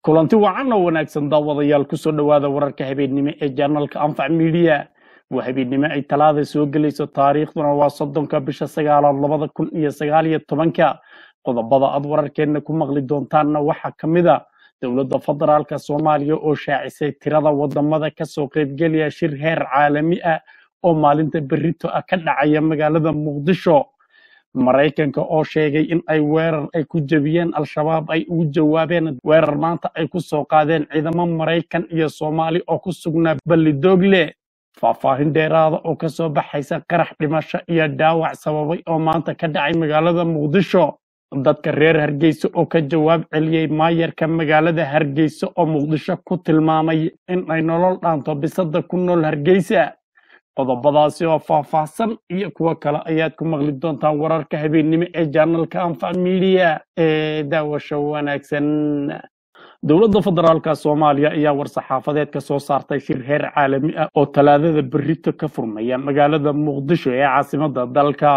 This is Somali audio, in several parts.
kulanti wacan oo wanaagsan daawadayaal kusoo dhowaada wararka habeennimo ee janalka anfac midiya waa habeennimo ay talaada soo gelayso taariikhduna waa soddonka bisha sagaalaad labada kun iyo sagaal iyo tobanka qodobada aad wararkeenna ku maqli doontaanna waxaa ka mid a dowladda federaalka soomaaliya oo shaacisay tirada wadamada kasoo qaybgelaya shir heer caalami ah oo maalinta berrito ah ka dhacaya magaalada muqdisho maraykanka oo sheegay in ay weerar ay ku jebiyeen al-shabaab ay ugu jawaabeen weerar maanta ay ku soo qaadeen ciidamo maraykan iyo soomaali oo ku sugnaa ballidogle faahfaahin dheeraada oo kasoo baxaysa qarax dhimasho iyo dhaawac sababay oo maanta ka dhacay magaalada muqdisho dadka reer hargeysa oo ka jawaab celiyey maayarka magaalada hargeysa oo muqdisho ku tilmaamay in ay nolol dhaanto bisada ku nool hargeysa qodobadaasi oo faahfaahsan iyo kuwo kale ayaad ku maqli doontaan wararka habeennimo ee janalka anfac midiya ee daawasho wanaagsan dowladda federaalka soomaaliya ayaa war-saxaafadeed ka soo saartay shir heer caalami ah oo talaadada berrito ka furmaya magaalada muqdisho ee caasimada dalka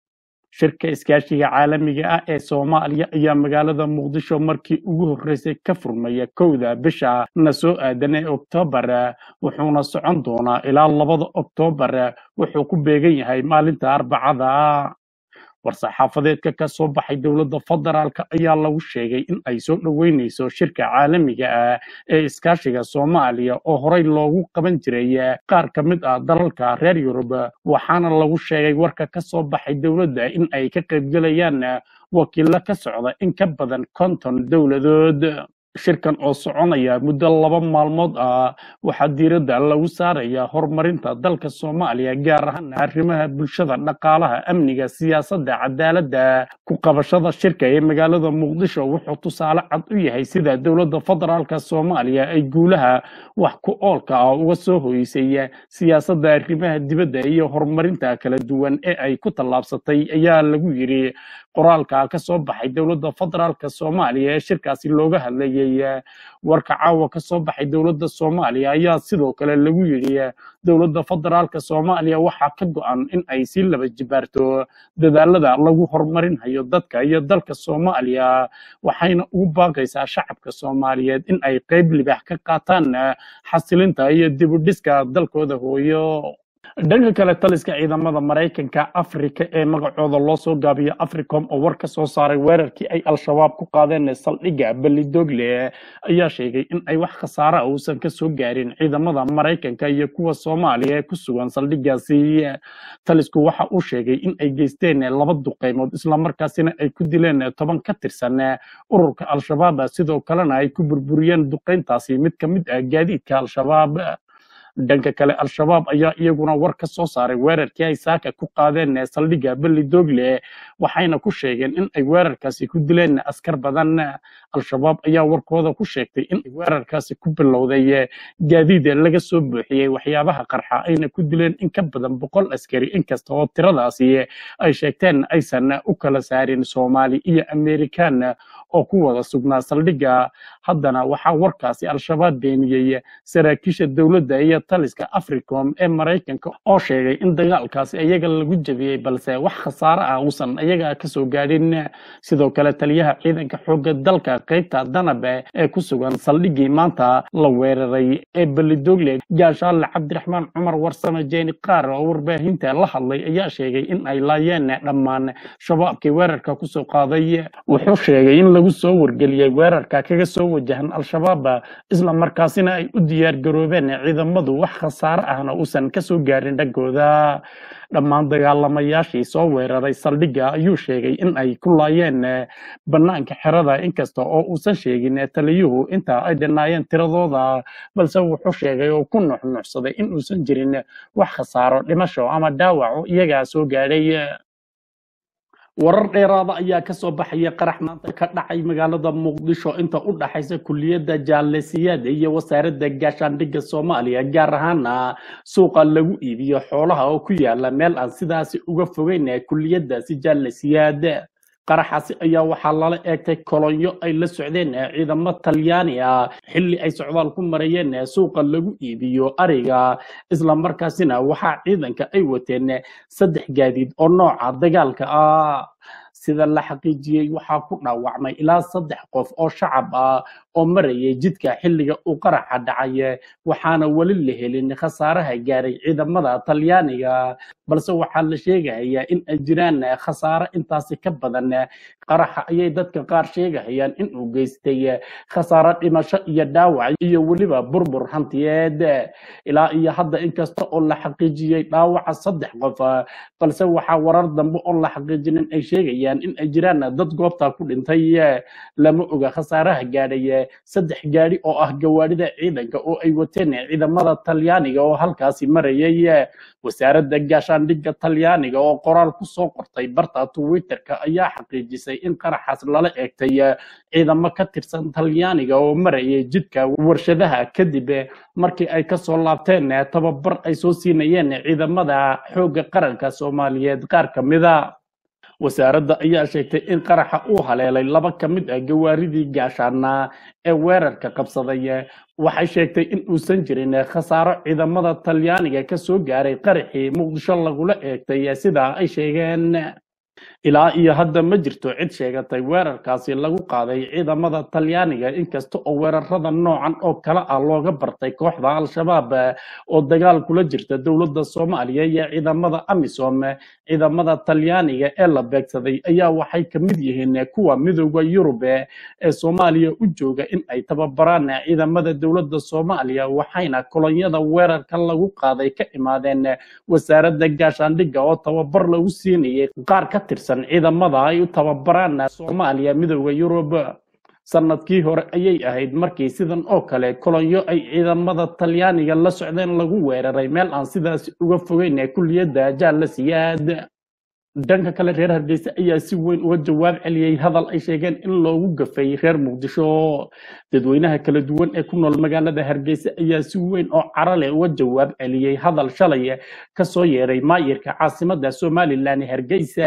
shirka iskaashiga caalamiga ah ee soomaaliya ayaa magaalada muqdisho markii ugu horreysay ka furmaya kowda bisha na soo aadan ee oktoobar wuxuuna socon doonaa ilaa labada oktoobar wuxuu ku beegan yahay maalinta arbacada war-saxaafadeedka ka soo baxay dowladda federaalka ayaa lagu sheegay in ay soo dhoweyneyso shirka caalamiga ah ee iskaashiga soomaaliya oo horey loogu qaban jiray qaar ka mid ah dalalka reer yurub waxaana lagu sheegay warka ka soo baxay dowladda in ay ka qaybgelayaan wakiilo ka socda in ka badan konton dowladood shirkan oo soconaya muddo laba maalmood ah waxaa diiradda lagu saaraya horumarinta dalka soomaaliya gaar ahaan arrimaha bulshada dhaqaalaha amniga siyaasadda cadaaladda ku qabashada shirka ee magaalada muqdisho wuxuu tusaale cad u yahay sida dowladda federaalka soomaaliya ay guulaha wax ku oolka ah uga soo hoysay siyaasadda arrimaha dibadda iyo horumarinta kala duwan ee ay ku tallaabsatay ayaa lagu yidhi qoraalka ka soo baxay dowladda federaalka soomaaliya ee shirkaasi looga hadlayay warka caawa ka soo baxay dowladda soomaaliya ayaa sidoo kale lagu yidhi dowladda federaalka soomaaliya waxaa ka go-an in ay sii laba jibaarto dadaalada lagu horumarinhayo dadka iyo dalka soomaaliya waxayna ugu baaqaysaa shacabka soomaaliyeed in ay qayb libax ka qaataan xasilinta iyo dibudhiska dalkooda hooyo dhanka kale taliska ciidamada maraykanka afrika ee magacooda loo soo gaabiyo africom oo war ka soo saaray weerarkii ay al-shabaab ku qaadeen saldhigga ballidogle ayaa sheegay in ay wax khasaara uusan ka soo gaarin ciidamada maraykanka iyo kuwa soomaaliya ee ku sugan saldhiggaasi talisku waxa uu sheegay in ay geysteen laba duqeymood islamarkaasina ay ku dileen toban ka tirsan ururka al-shabaab sidoo kalena ay ku burburiyeen duqeyntaasi mid ka mid ah gaadiidka al-shabaab dhanka kale al-shabaab ayaa iyaguna war ka soo saaray weerarkii ay saaka ku qaadeen saldhigga ballidogle waxayna ku sheegeen in ay weerarkaasi ku dileen askar badan al-shabaab ayaa warkooda ku sheegtay in ay weerarkaasi ku bilowday gaadiid laga soo buuxiyey waxyaabaha qarxa ayna ku dileen in ka badan boqol askari inkasta oo tiradaasi ay sheegteen aysan u kala saarin soomaali iyo amerikan oo ku wada sugnaa saldhigga haddana waxaa warkaasi al-shabaab beeniyey saraakiisha dowladda iyo taliska africom ee maraykanka oo sheegay in dagaalkaasi iyaga lagu jebiyey balse wax khasaare ah uusan iyaga kasoo gaadhin sidoo kale taliyaha ciidanka xoogga dalka qaybta danabe ee ku sugan saldhiggii maanta la weeraray ee ballidogle gaashaale cabdiraxmaan cumar warsame jeeni qaar oo warbaahinta la hadlay ayaa sheegay in ay laayeen dhammaan shabaabkii weerarka kusoo qaaday wuxuu sheegay in lagu soo wargeliyey weerarka kaga soo wajahan al-shabaab isla markaasina ay u diyaar garoobeen ciidamadu wax khasaare ahna uusan ka soo gaarin dhankooda dhammaan dagaalamayaashii soo weeraray saldhigga ayuu sheegay in ay ku laayeen bannaanka xerada inkasta oo uusan sheegin taliyuhu inta ay dhinaayeen tiradooda balse wuxuu sheegay oo ku nuxnuxsaday in uusan jirin wax khasaaro dhimasho ama dhaawaco iyagaa soo gaadhay warar dheeraada ayaa ka soo baxaya qarax maanta ka dhacay magaalada muqdisho inta u dhaxaysa kuliyadda jaalesiyaada iyo wasaaradda gaashaandhigga soomaaliya gaar ahaana suuqa lagu iibiyo xoolaha oo ku yaala meel aan sidaasi uga fogeyn kuliyadaasi jaalesiyaad qaraxaasi ayaa waxaa lala eegtay kolonyo ay la socdeen ciidamo talyaani ah xilli ay socdaal ku marayeen suuqa lagu iibiyo ariga islamarkaasina waxaa ciidanka ay wateen saddex gaadiid oo nooca dagaalka ah sida la xaqiijiyey waxaa ku dhaawacmay ilaa saddex qof oo shacab ah oo marayay jidka xilliga uu qaraxa dhacay waxaana weli la helin khasaaraha gaaray ciidamada talyaaniga balse waxaa la sheegayaa in ay jiraan khasaare intaasi ka badan qaraxa ayay dadka qaar sheegahayaan in uu geystay khasaare dhimasho iyo dhaawac iyo weliba burbur hantiyeed ilaa iyo hadda inkasta oo la xaqiijiyey dhaawaca saddex qof balse waxaa warar dambe oo la xaqiijinin ay sheegayaan in ay jiraan dad goobta ku dhintay lama oga khasaaraha gaadhay saddex gaadhi oo ah gawaadhida ciidanka oo ay wateen ciidamada talyaaniga oo halkaasi marayay wasaaradda gaashaandhigga talyaaniga oo qoraal ku soo qortay barta twitterka ayaa xaqiijisay in qaraxaas lala eegtay ciidamo ka tirsan talyaaniga oo marayay jidka warshadaha kadib markii ay kasoo laabteen tababar ay soo siinayeen ciidamada xoogga qaranka soomaaliyeed qaar ka mida wasaaradda ayaa sheegtay in qaraxa uu haleelay laba ka mid ah gawaaridii gaashaana ee weerarka qabsaday waxay sheegtay in uusan jirin khasaaro ciidamada talyaaniga ka soo gaaray qaraxii muqdisho lagula eegtay sidaa ay sheegeen ilaa iyo hadda ma jirto cid sheegatay weerarkaasi lagu qaaday ciidamada talyaaniga inkasta oo weerarada noocan oo kale ah looga bartay kooxda al-shabaab oo dagaal kula jirta dowladda soomaaliya iyo ciidamada amisom ciidamada talyaaniga ee la beegsaday ayaa waxay ka mid yihiin kuwa midooda yurub ee soomaaliya u jooga in ay tababaraan ciidamada dowladda soomaaliya waxayna kolonyada weerarka lagu qaaday ka imaadeen wasaaradda gaashaandhigga oo tababar lagu siinayay qaar ka tirsan ciidamada ay u tababaraan soomaaliya midooda yurub sanadkii hore ayay ahayd markii sidan oo kale kolonyo ay ciidamada talyaaniga la socdeen lagu weeraray meel aan sidaas uga fogeyn kuliyadda jaalla siyaad dhanka kale reer hargeysa ayaa si weyn uga jawaab celiyey hadal ay sheegeen in loogu gafay reer muqdisho dadweynaha kala duwan ee ku nool magaalada hargeysa ayaa si weyn oo carale uga jawaab celiyey hadal shalay kasoo yeeray maayirka caasimada somalilan hargeysa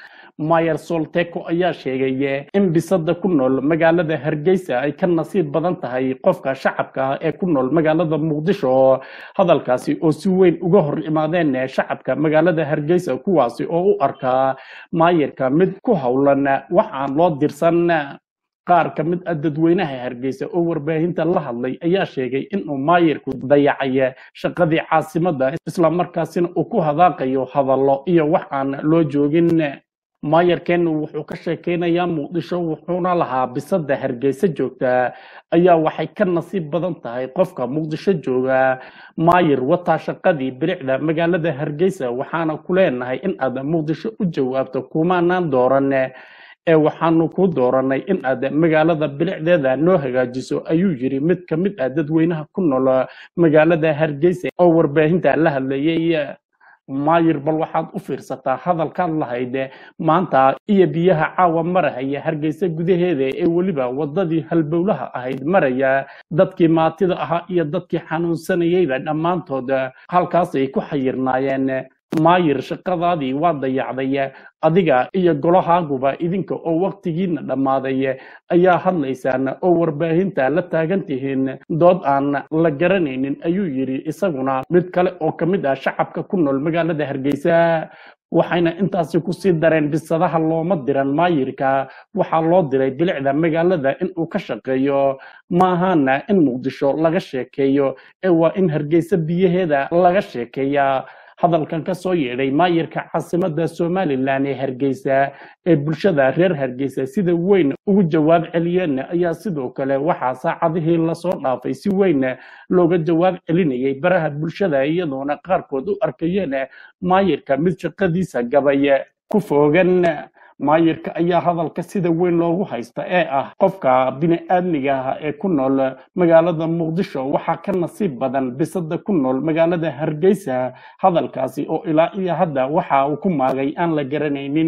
mayer solteko ayaa sheegay in bisada ku nool magaalada hargeysa ay ka nasiib badan tahay qofka shacabka ah ee ku nool magaalada muqdisho hadalkaasi oo si weyn uga hor imaadeen shacabka magaalada hargeysa kuwaasi oo u arkaa maayirka mid ku howlan wax aan loo dirsan qaar ka mid ah dadweynaha hargeysa oo warbaahinta la hadlay ayaa sheegay inuu maayirku dayacay shaqadii caasimada islamarkaasina uu ku hadaaqayo hadallo iyo wax aan loo joogin maayarkeennu wuxuu ka sheekeynayaa muqdisho wuxuuna lahaa bisada hargeysa joogta ayaa waxay ka nasiib badan tahay qofka muqdisho jooga maayir wataa shaqadii bilicda magaalada hargeysa waxaana ku leenahay in aad muqdisho u jawaabto kumaanaan dooran ee waxaanu ku dooranay in aad magaalada bilicdeeda noo hagaajiso ayuu yiri mid ka mid ah dadweynaha ku nool magaalada hargeysa oo warbaahinta la hadlayay maayir bal waxaad u fiirsataa hadalkaad lahayd maanta iyo biyaha caawa marahaya hargeysa gudaheeda ee weliba wadadii halbowlaha ahayd maraya dadkii maatida ahaa iyo dadkii xanuunsanayeyba dhammaantood halkaasay ku xayirnaayeen maayir shaqadaadii waa dayacday adiga iyo golahaaguba idinka oo waqtigiina dhammaaday ayaa hadlaysaan oo warbaahinta la taagan tihiin dood aan la garanaynin ayuu yidhi isaguna mid kale oo ka mid ah shacabka ku nool magaalada hargeysa waxayna intaasi kusii dareen bisadaha looma diran maayirka waxaa loo diray bilicda magaalada in uu ka shaqeeyo maahana in muqdisho laga sheekeeyo ee waa in hargeysa biyaheeda laga sheekeeyaa hadalkan ka soo yeedhay maayirka caasimada somalilan ee hargeysa ee bulshada reer hargeysa sida weyn ugu jawaab celiyeen ayaa sidoo kale waxaa saacadihii lasoo dhaafay si weyn looga jawaab celinayay baraha bulshada iyadoona qaarkood u arkayeen maayirka mid shaqadiisa gabay ku foogan maayirka ayaa hadalka sida weyn loogu haysta ee ah qofka bini-aadmiga ah ee ku nool magaalada muqdisho waxaa ka nasiib badan bisada ku nool magaalada hargeysa hadalkaasi oo ilaa iyo hadda waxa uu ku maagay aan la garanaynin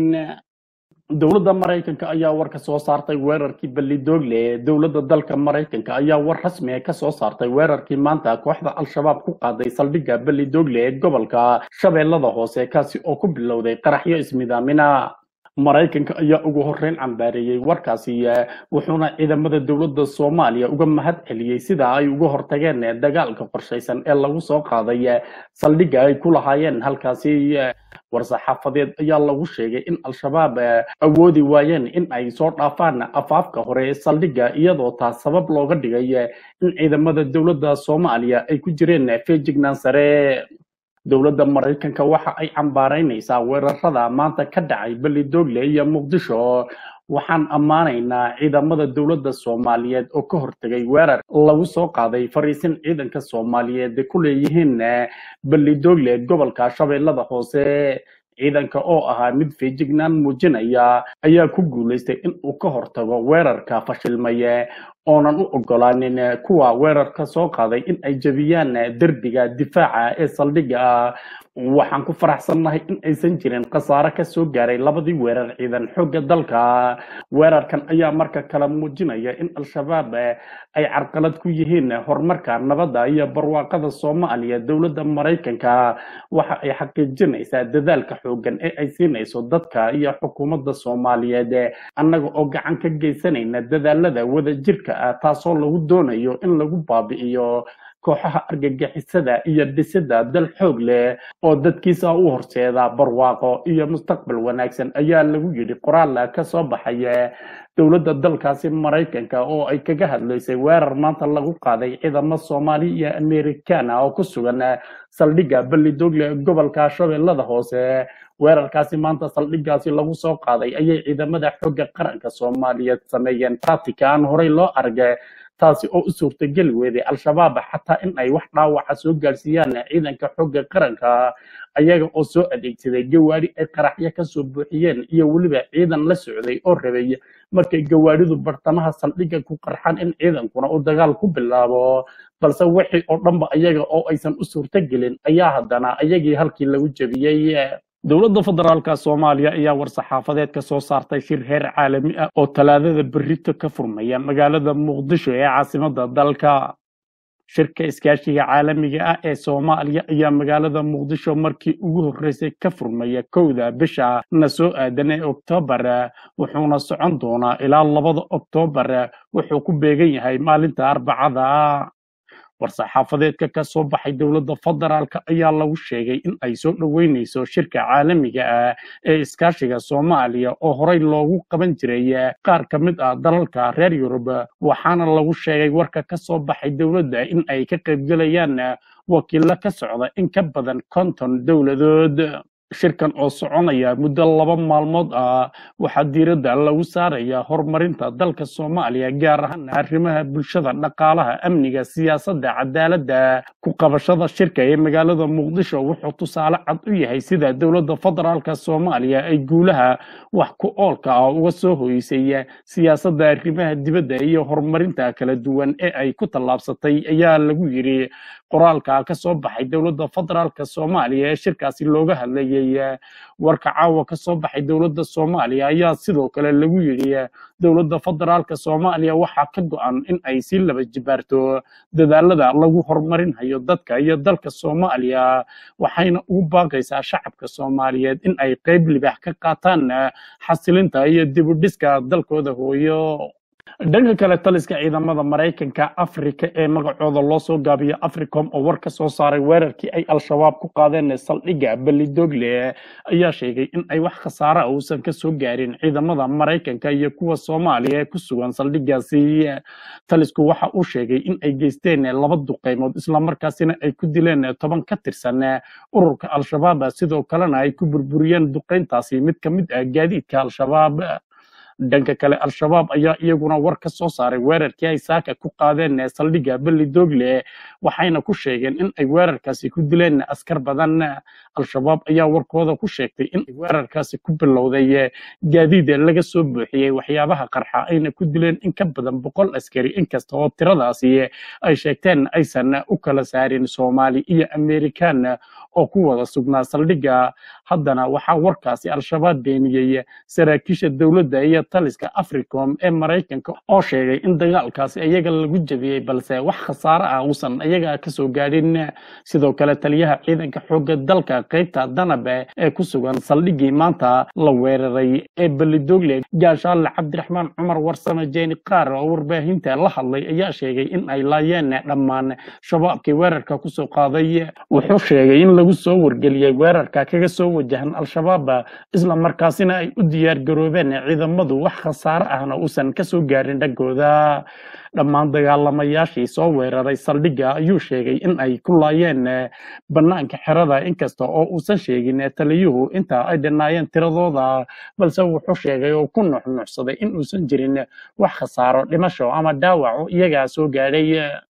dowladda maraykanka ayaa war ka soo saartay weerarkii balidoogle dowladda dalka maraykanka ayaa war rasmi ah ka soo saartay weerarkii maanta kooxda al-shabaab ku qaaday saldhigga balidoogle ee gobolka shabeellada hoose kaasi oo ku bilowday qaraxyo ismidaamina maraykanka ayaa ugu horreyn cambaareeyey warkaasi eh, wuxuuna ciidamada dowladda soomaaliya uga mahad celiyey sida ay uga hortageen eh, dagaalka qorshaysan ee lagu soo qaaday eh, saldhigga ay ku lahaayeen halkaasi eh, war-saxaafadeed ayaa lagu sheegay in al-shabaab eh, awoodi waayeen in ay soo dhaafaan afaafka hore ee saldhigga iyadoo taas sabab looga dhigay eh, in ciidamada dowladda soomaaliya ay ku jireen eh, feejignaan sare dowladda maraykanka waxa ay cambaaraynaysaa weerarada maanta ka dhacay belidogle iyo muqdisho waxaan ammaanaynaa ciidamada dowladda soomaaliyeed oo ka hortegay weerar lagu soo qaaday fariisin ciidanka soomaaliyeed ay ku leeyihiin eh, belidogle gobolka shabeellada hoose ciidanka oo ahaa mid feejignaan muujinaya ayaa ku guulaystay in uu ka hortago weerarka fashilmaye oonan u ogolaanin eh, kuwa weerarka soo qaaday in ay jebiyaan eh, derbiga difaaca ee saldhigga ah waxaan ku faraxsannahay in aysan jirin khasaare ka soo gaaray labadii weerar ciidan xoogga dalka weerarkan ayaa marka kale muujinaya in al-shabaab eh, ay carqalad ku yihiin horumarka nabadda iyo barwaaqada soomaaliya dowladda maraykanka waxa ay xaqiijinaysaa dadaalka xooggan ee ay siinayso dadka iyo xukuumadda soomaaliyeed eh, annaga oo gacan ka geysanayna dadaalada wadajirka ah taasoo lagu doonayo in lagu baabi'iyo kooxaha argagixisada iyo dhisida dal xoog leh oo dadkiisa u horseeda barwaaqo iyo mustaqbal wanaagsan ayaa lagu yidhi qoraal ka soo baxaya dowladda dalkaasi maraykanka oo ay kaga hadlaysay weerar maanta lagu qaaday ciidamo soomaali iyo amerikaan ah oo ku sugan saldhigga belidogle ee gobolka shabeellada hoose weerarkaasi maanta saldhiggaasi lagu soo qaaday ayay ciidamada xooga qaranka soomaaliyeed sameeyeen tactica aan horey loo argay taasi oo u suurtageli weeday al-shabaab xataa in ay wax dhaawaca soo gaarsiiyaan ciidanka xooga qaranka ayaga oo soo adeegsaday gawaari ay qaraxyo kasoo buuxiyeen iyo weliba ciidan la socday oo rabay markay gawaaridu bartamaha saldhigga ku qarxaan in ciidankuna uu dagaal ku bilaabo balse wixii oo dhanba ayaga oo aysan u suurtagelin ayaa haddana ayagii halkii lagu jebiyey dowladda federaalka soomaaliya ayaa war-saxaafadeed ka soo saartay shir heer caalami ah oo talaadada berrito ka furmaya magaalada muqdisho ee caasimadda dalka shirka iskaashiga caalamiga ah ee soomaaliya ayaa magaalada muqdisho markii ugu horreysay ka furmaya kowda bisha na soo aadan ee oktoobar wuxuuna socon doonaa ilaa labada oktoobar wuxuu ku beegan yahay maalinta arbacada war-saxaafadeedka ka soo baxay dowladda federaalka ayaa lagu sheegay in ay soo dhoweyneyso shirka caalamiga ah ee iskaashiga soomaaliya oo horey loogu qaban jiray qaar ka mid ah dalalka reer yurub waxaana lagu sheegay warka ka soo baxay dowladda in ay ka qaybgelayaan wakiilo ka socda in ka badan konton dowladood shirkan oo soconaya muddo laba maalmood ah waxaa diiradda lagu saaraya horumarinta dalka soomaaliya gaar ahaan arrimaha bulshada dhaqaalaha amniga siyaasadda cadaaladda ku qabashada shirka ee magaalada muqdisho wuxuu tusaale cad u yahay sida dowladda federaalka soomaaliya ay guulaha wax ku oolka ah uga soo hoysay siyaasadda arrimaha dibadda iyo horumarinta kala duwan ee ay ku tallaabsatay ayaa lagu yidhi qoraalka ka soo baxay dowladda federaalka soomaaliya ee shirkaasi looga hadlayay warka caawa ka soo baxay dowladda soomaaliya ayaa sidoo kale lagu yidhi dowladda federaalka soomaaliya waxaa ka go-an in ay sii laba jibaarto dadaalada lagu horumarinayo dadka iyo dalka soomaaliya waxayna ugu baaqaysaa shacabka soomaaliyeed in ay qeyb libax ka qaataan xasilinta iyo dibudhiska dalkooda hooyo dhanka kale taliska ciidamada maraykanka afrika ee magacooda loo soo gaabiyo africom oo war ka soo saaray weerarkii ay al-shabaab ku qaadeen saldhigga belidogle ayaa sheegay in ay wax khasaare ah uusan ka soo gaarin ciidamada maraykanka iyo kuwa soomaaliya ee ku sugan saldhiggaasi talisku waxa uu sheegay in ay geysteen laba duqeymood islamarkaasina ay ku dileen toban ka tirsan ururka al-shabaab sidoo kalena ay ku burburiyeen duqeyntaasi mid ka mid ah gaadiidka al-shabaab dhanka kale al-shabaab ayaa iyaguna war ka soo saaray weerarkii ay saaka ku qaadeen ee saldhigga belidogle waxayna ku sheegeen in ay weerarkaasi ku dileen askar badan al-shabaab ayaa warkooda ku sheegtay in ay weerarkaasi ku bilowday gaadiid laga soo buuxiyey waxyaabaha qarxa ayna ku dileen in ka badan boqol askari inkasta oo tiradaasi ay sheegteen aysan u kala saarin soomaali iyo amerikaan oo ku wada sugnaa saldhigga haddana waxaa warkaasi al-shabaab beeniyey saraakiisha dowladda iyo taliska africom ee maraykanka oo sheegay in dagaalkaasi iyaga lagu jebiyey balse wax khasaare ah uusan iyaga kasoo gaadhin sidoo kale taliyaha ciidanka xoogga dalka qaybta danabe ee ku sugan saldhiggii maanta la weeraray ee belidogle gaashaale cabdiraxmaan cumar warsame jeeni qaar oo warbaahinta la hadlay ayaa sheegay in ay laayeen dhammaan shabaabkii weerarka kusoo qaaday wuxuu sheegay in lagu soo wargeliyey weerarka kaga soo wajahan al-shabaab isla markaasina ay u diyaar garoobeen ciidamadu wax khasaare ahna uusan kasoo gaarin dhankooda dhammaan dagaalamayaashii soo weeraray saldhigga ayuu sheegay in ay ku laayeen bannaanka xerada inkasta oo uusan sheegin taliyuhu inta ay dhinaayeen tiradooda balse wuxuu sheegay oo ku nuxnuxsaday in uusan jirin wax khasaaro dhimasho ama dhaawaco iyagaa soo gaadhay